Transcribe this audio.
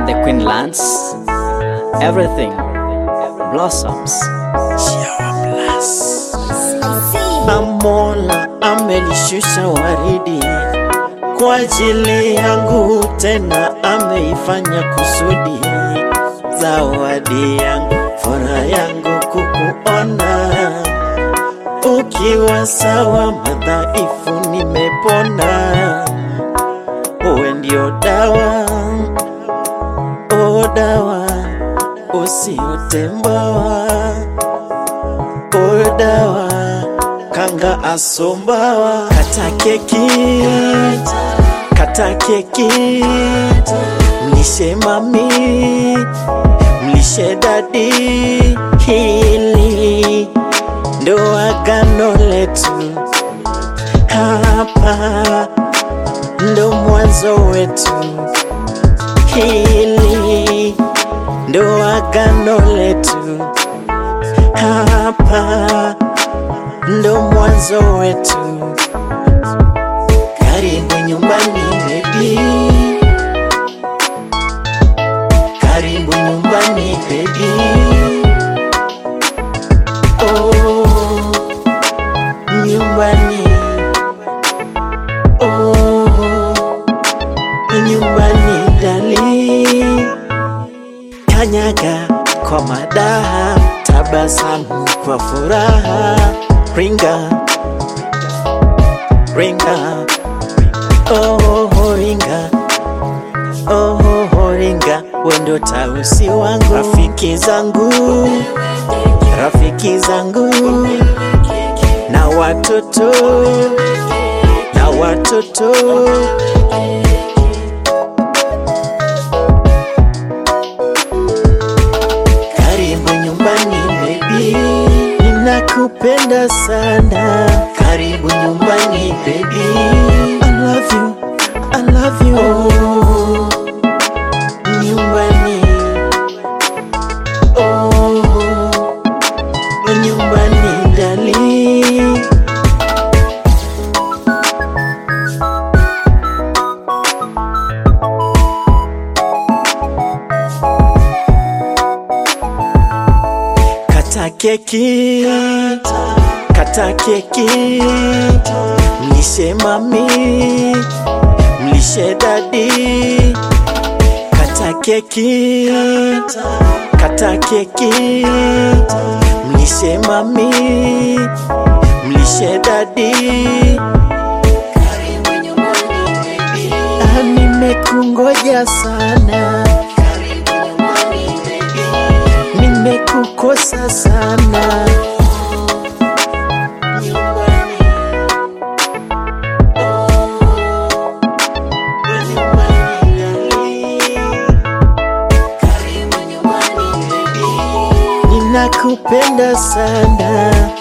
the Queen lands, everything blossoms. Mola amelishusha waridi kwa ajili yangu, tena ameifanya kusudi. Zawadi yangu, furaha yangu kukuona ukiwa sawa, madhaifu nimepona. Uwe ndio dawa, o dawa usiotembawa, o dawa kanga asombawa kata keki kata keki mlishe mami mlishe dadi hili ndo agano letu hapa ndo mwanzo wetu hili ndo agano letu hapa ndo mwanzo wetu. Karibu nyumbani baby, karibu nyumbani baby. Oh, nyumbani. Oh, nyumbani dali. Kanyaga kwa madaha, tabasamu kwa furaha ringa ringa oh, oh ringa oh, oh, ringa wendo tausi wangu rafiki zangu rafiki zangu na watoto na watoto karibu nyumbani baby nakupenda sana, karibu nyumbani baby. I love you, I love you. Oh, nyumbani. Oh, nyumbani dali. Kata keki, kata keki, mlishe mami, mlishe dadi. Kata keki, kata keki, mlishe mami, mlishe dadi. Ah, Nimekungoja sana, nimekukosa sana. Ninakupenda sana